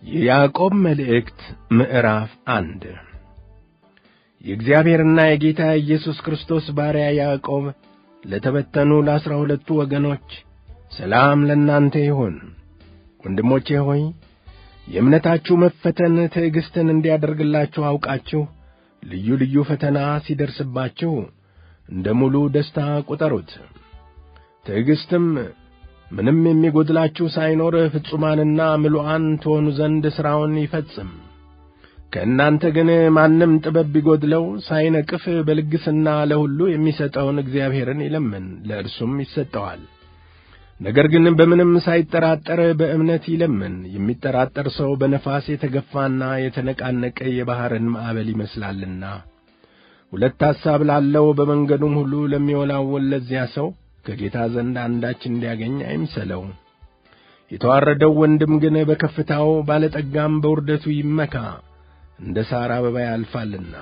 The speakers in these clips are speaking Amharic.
የያዕቆብ መልእክት ምዕራፍ አንድ የእግዚአብሔርና የጌታ ኢየሱስ ክርስቶስ ባሪያ ያዕቆብ ለተበተኑ ለአሥራ ሁለቱ ወገኖች ሰላም ለእናንተ ይሁን። ወንድሞቼ ሆይ የእምነታችሁ መፈተን ትዕግሥትን እንዲያደርግላችሁ አውቃችሁ ልዩ ልዩ ፈተና ሲደርስባችሁ እንደ ሙሉ ደስታ ቁጠሩት። ትዕግሥትም ምንም የሚጐድላችሁ ሳይኖር ፍጹማንና ምሉዓን ትሆኑ ዘንድ ሥራውን ይፈጽም። ከእናንተ ግን ማንም ጥበብ ቢጐድለው ሳይነቅፍ በልግስና ለሁሉ የሚሰጠውን እግዚአብሔርን ይለምን፣ ለእርሱም ይሰጠዋል። ነገር ግን በምንም ሳይጠራጠር በእምነት ይለምን። የሚጠራጠር ሰው በነፋስ የተገፋና የተነቃነቀ የባሕርን ማዕበል ይመስላልና። ሁለት ሐሳብ ላለው በመንገዱም ሁሉ ለሚወላወል ለዚያ ሰው ከጌታ ዘንድ አንዳች እንዲያገኝ አይምሰለው። የተዋረደው ወንድም ግን በከፍታው ባለጠጋም በውርደቱ ይመካ፣ እንደ ሣር አበባ ያልፋልና።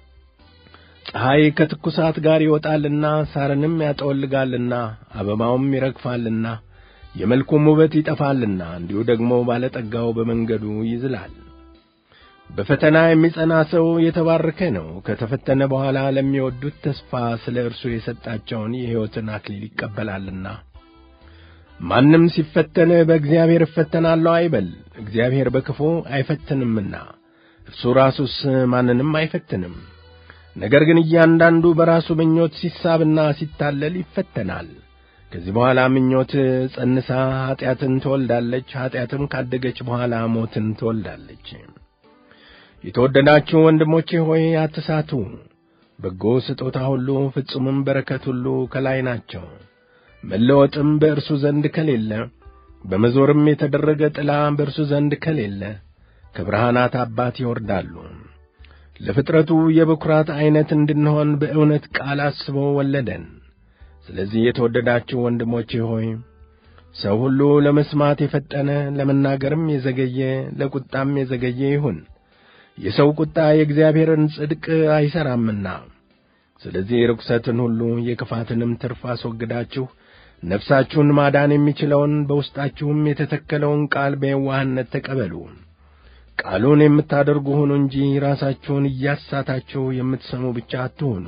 ፀሐይ ከትኩሳት ጋር ይወጣልና ሳርንም ያጠወልጋልና አበባውም ይረግፋልና የመልኩም ውበት ይጠፋልና፣ እንዲሁ ደግሞ ባለጠጋው በመንገዱ ይዝላል። በፈተና የሚጸና ሰው የተባረከ ነው። ከተፈተነ በኋላ ለሚወዱት ተስፋ ስለ እርሱ የሰጣቸውን የሕይወትን አክሊል ይቀበላልና። ማንም ሲፈተን በእግዚአብሔር እፈተናለሁ አይበል፣ እግዚአብሔር በክፉ አይፈትንምና እርሱ ራሱስ ማንንም አይፈትንም። ነገር ግን እያንዳንዱ በራሱ ምኞት ሲሳብና ሲታለል ይፈተናል። ከዚህ በኋላ ምኞት ጸንሳ ኀጢአትን ትወልዳለች፣ ኀጢአትም ካደገች በኋላ ሞትን ትወልዳለች። የተወደዳችሁ ወንድሞቼ ሆይ አትሳቱ። በጎ ስጦታ ሁሉ ፍጹምም በረከት ሁሉ ከላይ ናቸው። መለወጥም በእርሱ ዘንድ ከሌለ፣ በመዞርም የተደረገ ጥላ በእርሱ ዘንድ ከሌለ ከብርሃናት አባት ይወርዳሉ። ለፍጥረቱ የበኵራት ዐይነት እንድንሆን በእውነት ቃል አስቦ ወለደን። ስለዚህ የተወደዳችሁ ወንድሞቼ ሆይ ሰው ሁሉ ለመስማት የፈጠነ ለመናገርም የዘገየ ለቁጣም የዘገየ ይሁን። የሰው ቁጣ የእግዚአብሔርን ጽድቅ አይሠራምና። ስለዚህ ርኵሰትን ሁሉ የክፋትንም ትርፍ አስወግዳችሁ ነፍሳችሁን ማዳን የሚችለውን በውስጣችሁም የተተከለውን ቃል በየዋህነት ተቀበሉ። ቃሉን የምታደርጉ ሁኑ እንጂ ራሳችሁን እያሳታችሁ የምትሰሙ ብቻ አትሁኑ።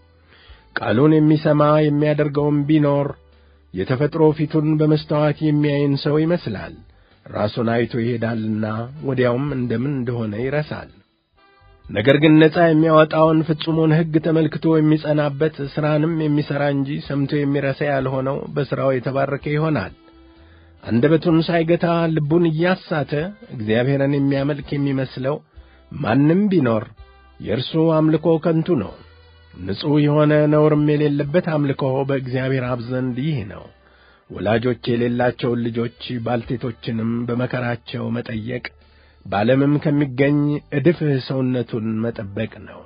ቃሉን የሚሰማ የሚያደርገውም ቢኖር የተፈጥሮ ፊቱን በመስተዋት የሚያይን ሰው ይመስላል። ራሱን አይቶ ይሄዳልና ወዲያውም እንደምን እንደሆነ ይረሳል። ነገር ግን ነጻ የሚያወጣውን ፍጹሙን ሕግ ተመልክቶ የሚጸናበት ሥራንም የሚሠራ እንጂ ሰምቶ የሚረሳ ያልሆነው በሥራው የተባረከ ይሆናል። አንደበቱን ሳይገታ ልቡን እያሳተ እግዚአብሔርን የሚያመልክ የሚመስለው ማንም ቢኖር የእርሱ አምልኮ ከንቱ ነው። ንጹሕ የሆነ ነውርም የሌለበት አምልኮ በእግዚአብሔር አብ ዘንድ ይህ ነው። ወላጆች የሌላቸውን ልጆች ባልቴቶችንም በመከራቸው መጠየቅ በዓለምም ከሚገኝ ዕድፍ ሰውነቱን መጠበቅ ነው።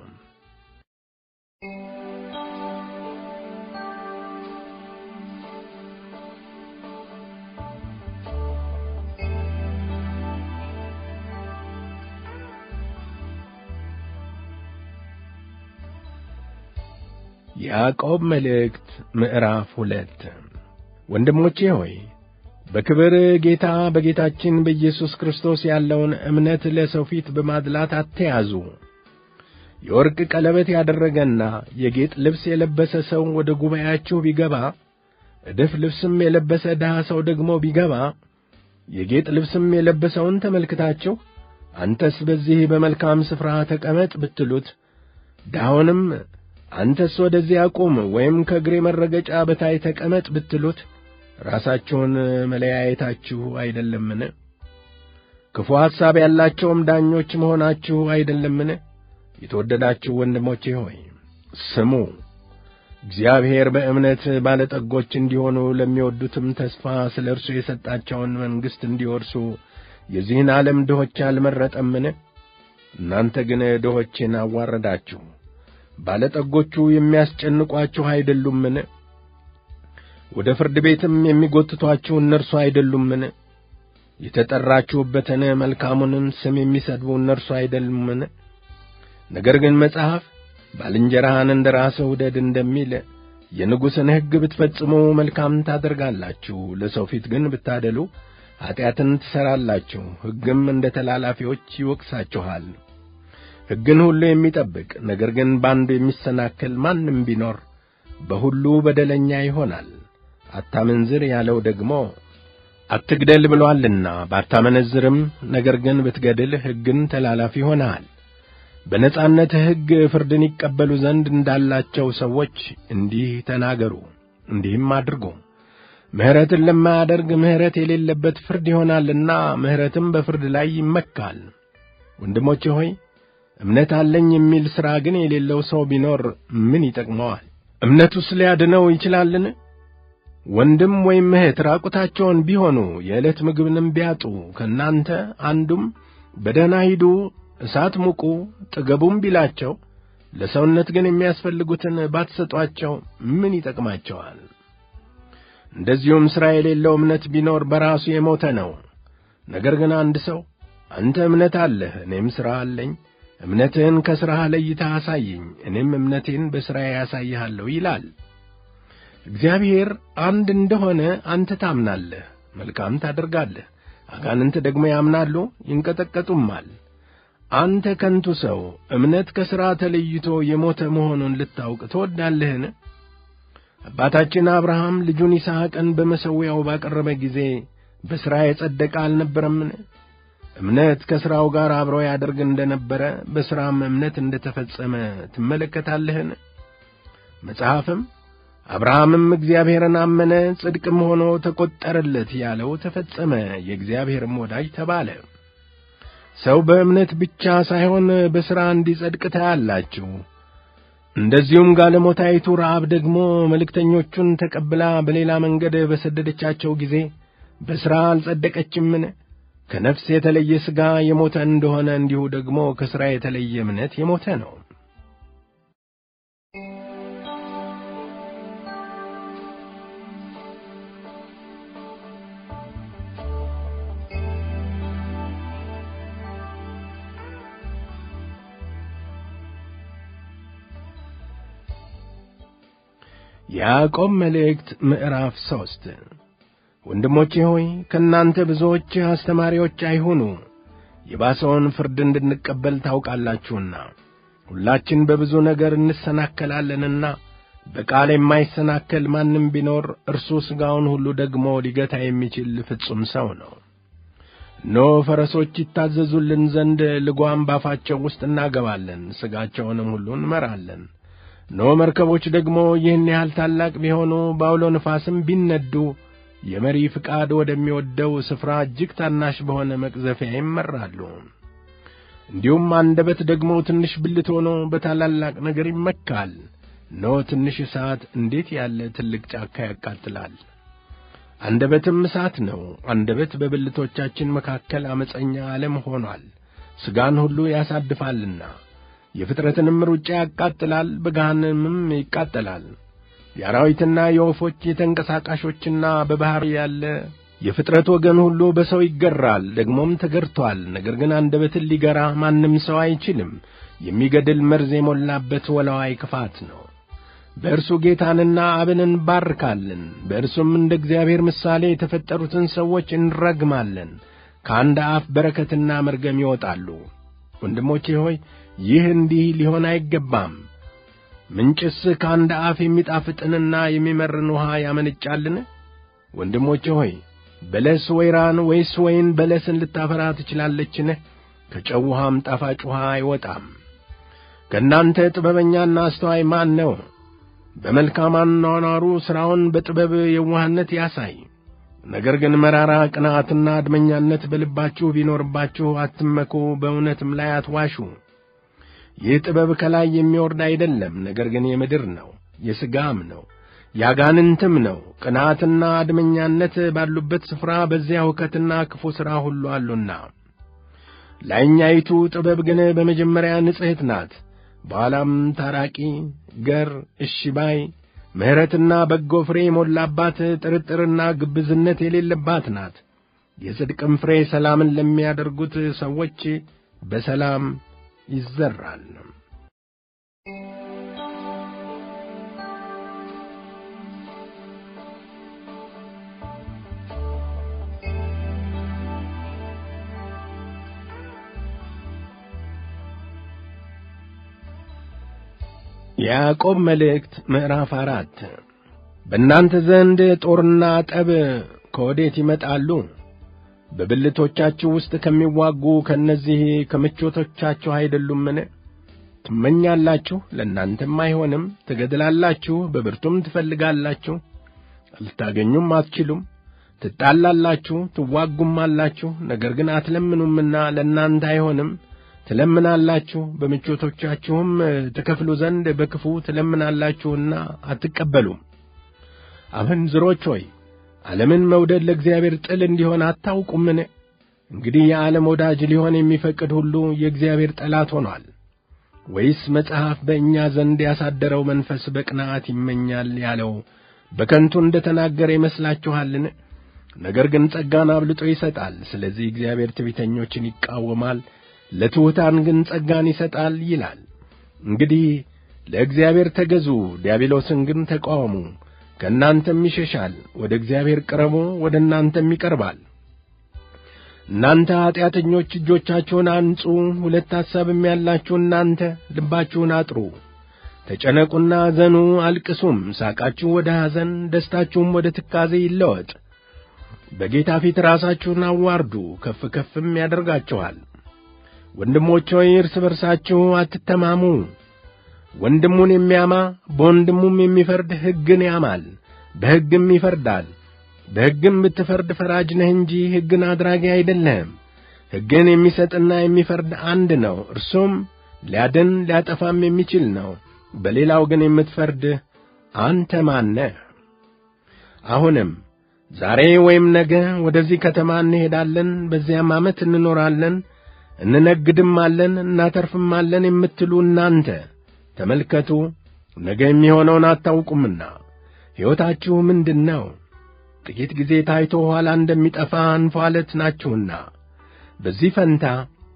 ያዕቆብ መልእክት ምዕራፍ ሁለት ወንድሞቼ ሆይ በክብር ጌታ በጌታችን በኢየሱስ ክርስቶስ ያለውን እምነት ለሰው ፊት በማድላት አትያዙ። የወርቅ ቀለበት ያደረገና የጌጥ ልብስ የለበሰ ሰው ወደ ጉባኤያችሁ ቢገባ፣ ዕድፍ ልብስም የለበሰ ድሃ ሰው ደግሞ ቢገባ፣ የጌጥ ልብስም የለበሰውን ተመልክታችሁ አንተስ በዚህ በመልካም ስፍራ ተቀመጥ ብትሉት፣ ድሃውንም አንተስ ወደዚያ ቁም ወይም ከእግሬ መረገጫ በታይ ተቀመጥ ብትሉት ራሳችሁን መለያየታችሁ አይደለምን? ክፉ ሐሳብ ያላቸውም ዳኞች መሆናችሁ አይደለምን? የተወደዳችሁ ወንድሞቼ ሆይ ስሙ። እግዚአብሔር በእምነት ባለጠጎች እንዲሆኑ ለሚወዱትም ተስፋ ስለ እርሱ የሰጣቸውን መንግሥት እንዲወርሱ የዚህን ዓለም ድሆች አልመረጠምን? እናንተ ግን ድሆችን አዋረዳችሁ። ባለጠጎቹ የሚያስጨንቋችሁ አይደሉምን? ወደ ፍርድ ቤትም የሚጎትቷችሁ እነርሱ አይደሉምን? የተጠራችሁበትን መልካሙንም ስም የሚሰድቡ እነርሱ አይደሉምን? ነገር ግን መጽሐፍ ባልንጀራህን እንደ ራስህ ውደድ እንደሚል የንጉሥን ሕግ ብትፈጽሙ መልካም ታደርጋላችሁ፣ ለሰው ፊት ግን ብታደሉ ኀጢአትን ትሠራላችሁ፣ ሕግም እንደ ተላላፊዎች ይወቅሳችኋል። ሕግን ሁሉ የሚጠብቅ ነገር ግን በአንዱ የሚሰናከል ማንም ቢኖር በሁሉ በደለኛ ይሆናል። አታመንዝር ያለው ደግሞ አትግደል ብሎአልና፣ ባታመነዝርም ነገር ግን ብትገድል ሕግን ተላላፊ ሆነሃል። በነጻነት ሕግ ፍርድን ይቀበሉ ዘንድ እንዳላቸው ሰዎች እንዲህ ተናገሩ፣ እንዲህም አድርጉ። ምሕረትን ለማያደርግ ምሕረት የሌለበት ፍርድ ይሆናልና ምሕረትም በፍርድ ላይ ይመካል። ወንድሞቼ ሆይ እምነት አለኝ የሚል ሥራ ግን የሌለው ሰው ቢኖር ምን ይጠቅመዋል? እምነቱስ ሊያድነው ይችላልን? ወንድም ወይም እህት ራቁታቸውን ቢሆኑ የዕለት ምግብንም ቢያጡ ከእናንተ አንዱም በደህና ሂዱ፣ እሳት ሙቁ፣ ጥገቡም ቢላቸው ለሰውነት ግን የሚያስፈልጉትን ባትሰጧቸው ምን ይጠቅማቸዋል? እንደዚሁም ሥራ የሌለው እምነት ቢኖር በራሱ የሞተ ነው። ነገር ግን አንድ ሰው አንተ እምነት አለህ፣ እኔም ሥራ አለኝ፣ እምነትህን ከሥራህ ለይተህ አሳየኝ፣ እኔም እምነቴን በሥራዬ ያሳይሃለሁ ይላል። እግዚአብሔር አንድ እንደሆነ አንተ ታምናለህ፣ መልካም ታደርጋለህ። አጋንንት ደግሞ ያምናሉ ይንቀጠቀጡማል። አንተ ከንቱ ሰው እምነት ከሥራ ተለይቶ የሞተ መሆኑን ልታውቅ ትወዳለህን? አባታችን አብርሃም ልጁን ይስሐቅን በመሠዊያው ባቀረበ ጊዜ በሥራ የጸደቀ አልነበረምን? እምነት ከሥራው ጋር አብሮ ያደርግ እንደ ነበረ በሥራም እምነት እንደ ተፈጸመ ትመለከታለህን? መጽሐፍም አብርሃምም እግዚአብሔርን አመነ ጽድቅም ሆኖ ተቈጠረለት ያለው ተፈጸመ፣ የእግዚአብሔርም ወዳጅ ተባለ። ሰው በእምነት ብቻ ሳይሆን በሥራ እንዲጸድቅ ታያላችሁ። እንደዚሁም ጋለሞታይቱ ረዓብ ደግሞ መልእክተኞቹን ተቀብላ በሌላ መንገድ በሰደደቻቸው ጊዜ በሥራ አልጸደቀችምን? ከነፍስ የተለየ ሥጋ የሞተ እንደሆነ እንዲሁ ደግሞ ከሥራ የተለየ እምነት የሞተ ነው። ያዕቆብ መልእክት ምዕራፍ ሦስት ወንድሞቼ ሆይ ከእናንተ ብዙዎች አስተማሪዎች አይሁኑ፣ የባሰውን ፍርድ እንድንቀበል ታውቃላችሁና። ሁላችን በብዙ ነገር እንሰናከላለንና በቃል የማይሰናከል ማንም ቢኖር እርሱ ሥጋውን ሁሉ ደግሞ ሊገታ የሚችል ፍጹም ሰው ነው። እነሆ ፈረሶች ይታዘዙልን ዘንድ ልጓም ባፋቸው ውስጥ እናገባለን፣ ሥጋቸውንም ሁሉ እንመራለን። እነሆ መርከቦች ደግሞ ይህን ያህል ታላቅ ቢሆኑ በአውሎ ነፋስም ቢነዱ የመሪ ፍቃድ ወደሚወደው ስፍራ እጅግ ታናሽ በሆነ መቅዘፊያ ይመራሉ። እንዲሁም አንደበት ደግሞ ትንሽ ብልት ሆኖ በታላላቅ ነገር ይመካል። እነሆ ትንሽ እሳት እንዴት ያለ ትልቅ ጫካ ያቃጥላል! አንደበትም እሳት ነው። አንደበት በብልቶቻችን መካከል ዓመፀኛ ዓለም ሆኗል፣ ሥጋን ሁሉ ያሳድፋልና የፍጥረትንም ሩጫ ያቃጥላል፣ በገሃነምም ይቃጠላል። የአራዊትና የወፎች የተንቀሳቃሾችና በባሕር ያለ የፍጥረት ወገን ሁሉ በሰው ይገራል፣ ደግሞም ተገርቶአል። ነገር ግን አንደበትን ሊገራ ማንም ሰው አይችልም። የሚገድል መርዝ የሞላበት ወላዋይ ክፋት ነው። በእርሱ ጌታንና አብን እንባርካለን፣ በእርሱም እንደ እግዚአብሔር ምሳሌ የተፈጠሩትን ሰዎች እንረግማለን። ከአንድ አፍ በረከትና መርገም ይወጣሉ። ወንድሞቼ ሆይ ይህ እንዲህ ሊሆን አይገባም። ምንጭስ ከአንድ አፍ የሚጣፍጥንና የሚመርን ውሃ ያመነጫልን? ወንድሞቼ ሆይ በለስ ወይራን ወይስ ወይን በለስን ልታፈራ ትችላለችን? ከጨው ውሃም ጣፋጭ ውሃ አይወጣም። ከእናንተ ጥበበኛና አስተዋይ ማን ነው? በመልካም አኗኗሩ ሥራውን በጥበብ የዋህነት ያሳይ። ነገር ግን መራራ ቅንዓትና አድመኛነት በልባችሁ ቢኖርባችሁ አትመኩ፣ በእውነትም ላይ አትዋሹ። ይህ ጥበብ ከላይ የሚወርድ አይደለም፣ ነገር ግን የምድር ነው፣ የሥጋም ነው፣ ያጋንንትም ነው። ቅንዓትና አድመኛነት ባሉበት ስፍራ በዚያ ሁከትና ክፉ ሥራ ሁሉ አሉና። ላይኛይቱ ጥበብ ግን በመጀመሪያ ንጽሕት ናት፣ በኋላም ታራቂ፣ ገር፣ እሺ ባይ፣ ምሕረትና በጎ ፍሬ የሞላባት ጥርጥርና ግብዝነት የሌለባት ናት። የጽድቅም ፍሬ ሰላምን ለሚያደርጉት ሰዎች በሰላም ይዘራል። የያዕቆብ መልእክት ምዕራፍ አራት በእናንተ ዘንድ ጦርና ጠብ ከወዴት ይመጣሉ? በብልቶቻችሁ ውስጥ ከሚዋጉ ከእነዚህ ከምቾቶቻችሁ አይደሉምን? ትመኛላችሁ፣ ለእናንተም አይሆንም። ትገድላላችሁ፣ በብርቱም ትፈልጋላችሁ፣ ልታገኙም አትችሉም። ትጣላላችሁ፣ ትዋጉም አላችሁ፣ ነገር ግን አትለምኑምና ለእናንተ አይሆንም። ትለምናላችሁ፣ በምቾቶቻችሁም ትከፍሉ ዘንድ በክፉ ትለምናላችሁና አትቀበሉም። አመንዝሮች ሆይ ዓለምን መውደድ ለእግዚአብሔር ጥል እንዲሆን አታውቁምን? እንግዲህ የዓለም ወዳጅ ሊሆን የሚፈቅድ ሁሉ የእግዚአብሔር ጠላት ሆኗል። ወይስ መጽሐፍ በእኛ ዘንድ ያሳደረው መንፈስ በቅንዓት ይመኛል ያለው በከንቱ እንደ ተናገረ ይመስላችኋልን? ነገር ግን ጸጋን አብልጦ ይሰጣል። ስለዚህ እግዚአብሔር ትዕቢተኞችን ይቃወማል፣ ለትሑታን ግን ጸጋን ይሰጣል ይላል። እንግዲህ ለእግዚአብሔር ተገዙ፣ ዲያብሎስን ግን ተቃወሙ፣ ከእናንተም ይሸሻል። ወደ እግዚአብሔር ቅረቡ፣ ወደ እናንተም ይቀርባል። እናንተ ኀጢአተኞች እጆቻችሁን አንጹ፣ ሁለት ሐሳብም ያላችሁ እናንተ ልባችሁን አጥሩ። ተጨነቁና አዘኑ፣ አልቅሱም። ሳቃችሁ ወደ ሐዘን፣ ደስታችሁም ወደ ትካዜ ይለወጥ። በጌታ ፊት ራሳችሁን አዋርዱ፣ ከፍ ከፍም ያደርጋችኋል። ወንድሞች ሆይ እርስ በርሳችሁ አትተማሙ። ወንድሙን የሚያማ በወንድሙም የሚፈርድ ሕግን ያማል፣ በሕግም ይፈርዳል። በሕግም ብትፈርድ ፈራጅ ነህ እንጂ ሕግን አድራጊ አይደለህም። ሕግን የሚሰጥና የሚፈርድ አንድ ነው፣ እርሱም ሊያድን ሊያጠፋም የሚችል ነው። በሌላው ግን የምትፈርድ አንተ ማነህ? አሁንም ዛሬ ወይም ነገ ወደዚህ ከተማ እንሄዳለን፣ በዚያም ዓመት እንኖራለን፣ እንነግድም አለን፣ እናተርፍም አለን የምትሉ እናንተ ተመልከቱ፣ ነገ የሚሆነውን አታውቁምና ሕይወታችሁ ምንድን ነው? ጥቂት ጊዜ ታይቶ ኋላ እንደሚጠፋ እንፋሎት ናችሁና። በዚህ ፈንታ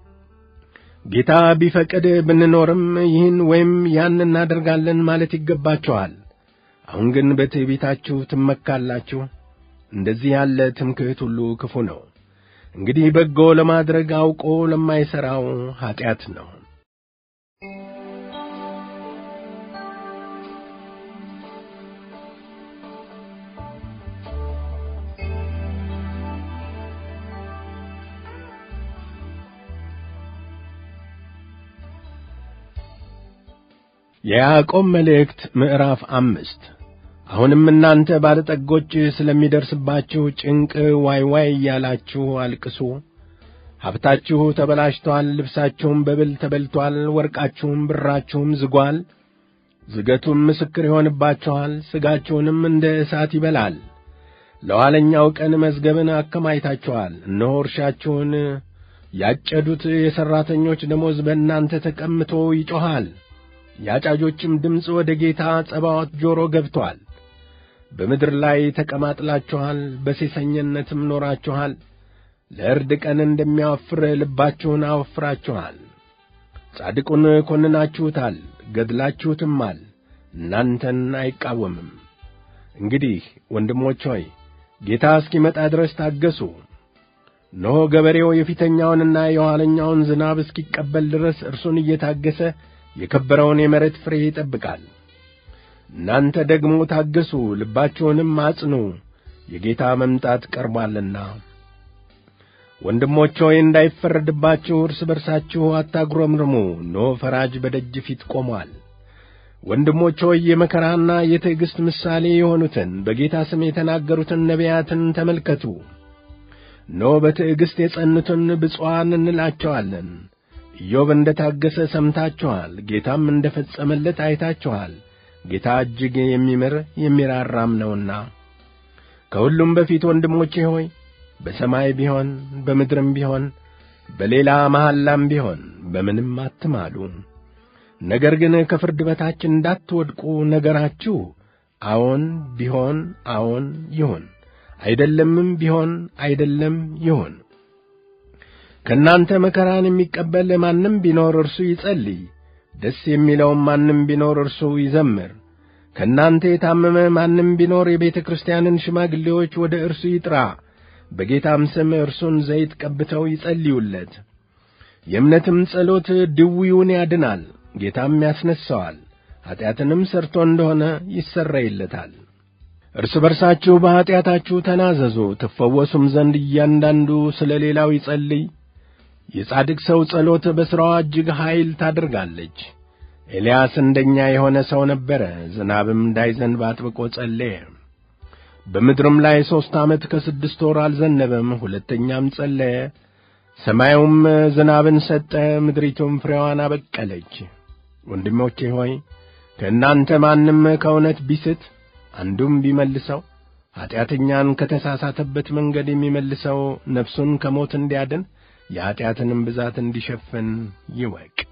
ጌታ ቢፈቅድ ብንኖርም ይህን ወይም ያን እናደርጋለን ማለት ይገባችኋል። አሁን ግን በትዕቢታችሁ ትመካላችሁ። እንደዚህ ያለ ትምክህት ሁሉ ክፉ ነው። እንግዲህ በጎ ለማድረግ አውቆ ለማይሠራው ኀጢአት ነው። የያዕቆብ መልእክት ምዕራፍ አምስት አሁንም እናንተ ባለጠጎች ስለሚደርስባችሁ ጭንቅ ዋይ ዋይ እያላችሁ አልቅሱ። ሀብታችሁ ተበላሽቶአል፣ ልብሳችሁም በብል ተበልቶአል፣ ወርቃችሁም ብራችሁም ዝጓል። ዝገቱም ምስክር ይሆንባችኋል፣ ሥጋችሁንም እንደ እሳት ይበላል። ለኋለኛው ቀን መዝገብን አከማይታችኋል። እነሆ እርሻችሁን ያጨዱት የሠራተኞች ደሞዝ በእናንተ ተቀምቶ ይጮኻል። የአጫጆችም ድምፅ ወደ ጌታ ጸባዖት ጆሮ ገብቶአል። በምድር ላይ ተቀማጥላችኋል፣ በሴሰኝነትም ኖራችኋል። ለእርድ ቀን እንደሚያወፍር ልባችሁን አወፍራችኋል። ጻድቁን ኰንናችሁታል፣ ገድላችሁትማል፣ እናንተን አይቃወምም። እንግዲህ ወንድሞች ሆይ ጌታ እስኪመጣ ድረስ ታገሱ። እነሆ ገበሬው የፊተኛውንና የኋለኛውን ዝናብ እስኪቀበል ድረስ እርሱን እየታገሰ የከበረውን የመሬት ፍሬ ይጠብቃል። እናንተ ደግሞ ታገሱ፣ ልባችሁንም አጽኑ፣ የጌታ መምጣት ቀርቧልና። ወንድሞች ሆይ እንዳይፈረድባችሁ እርስ በርሳችሁ አታጉረምርሙ፣ እነሆ ፈራጅ በደጅ ፊት ቆሟል። ወንድሞች ሆይ የመከራና የትዕግሥት ምሳሌ የሆኑትን በጌታ ስም የተናገሩትን ነቢያትን ተመልከቱ። እነሆ በትዕግሥት የጸኑትን ብፁዓን እንላቸዋለን። ኢዮብ እንደ ታገሰ ሰምታችኋል፣ ጌታም እንደ ፈጸመለት አይታችኋል። ጌታ እጅግ የሚምር የሚራራም ነውና። ከሁሉም በፊት ወንድሞቼ ሆይ በሰማይ ቢሆን በምድርም ቢሆን በሌላ መሐላም ቢሆን በምንም አትማሉ። ነገር ግን ከፍርድ በታች እንዳትወድቁ ነገራችሁ አዎን ቢሆን አዎን ይሁን፣ አይደለምም ቢሆን አይደለም ይሁን። ከእናንተ መከራን የሚቀበል ማንም ቢኖር እርሱ ይጸልይ፣ ደስ የሚለውም ማንም ቢኖር እርሱ ይዘምር። ከእናንተ የታመመ ማንም ቢኖር የቤተ ክርስቲያንን ሽማግሌዎች ወደ እርሱ ይጥራ፣ በጌታም ስም እርሱን ዘይት ቀብተው ይጸልዩለት። የእምነትም ጸሎት ድውዩን ያድናል፣ ጌታም ያስነሣዋል፣ ኀጢአትንም ሰርቶ እንደሆነ ይሰረይለታል። እርስ በርሳችሁ በኀጢአታችሁ ተናዘዙ፣ ትፈወሱም ዘንድ እያንዳንዱ ስለ ሌላው ይጸልይ። የጻድቅ ሰው ጸሎት በሥራዋ እጅግ ኃይል ታደርጋለች። ኤልያስ እንደኛ የሆነ ሰው ነበረ። ዝናብም እንዳይዘንብ አጥብቆ ጸለየ። በምድርም ላይ ሦስት ዓመት ከስድስት ወር አልዘነበም። ሁለተኛም ጸለየ፣ ሰማዩም ዝናብን ሰጠ፣ ምድሪቱም ፍሬዋን አበቀለች። ወንድሞቼ ሆይ ከእናንተ ማንም ከእውነት ቢስት አንዱም ቢመልሰው ኀጢአተኛን ከተሳሳተበት መንገድ የሚመልሰው ነፍሱን ከሞት እንዲያድን የኀጢአትንም ብዛት እንዲሸፍን ይወቅ።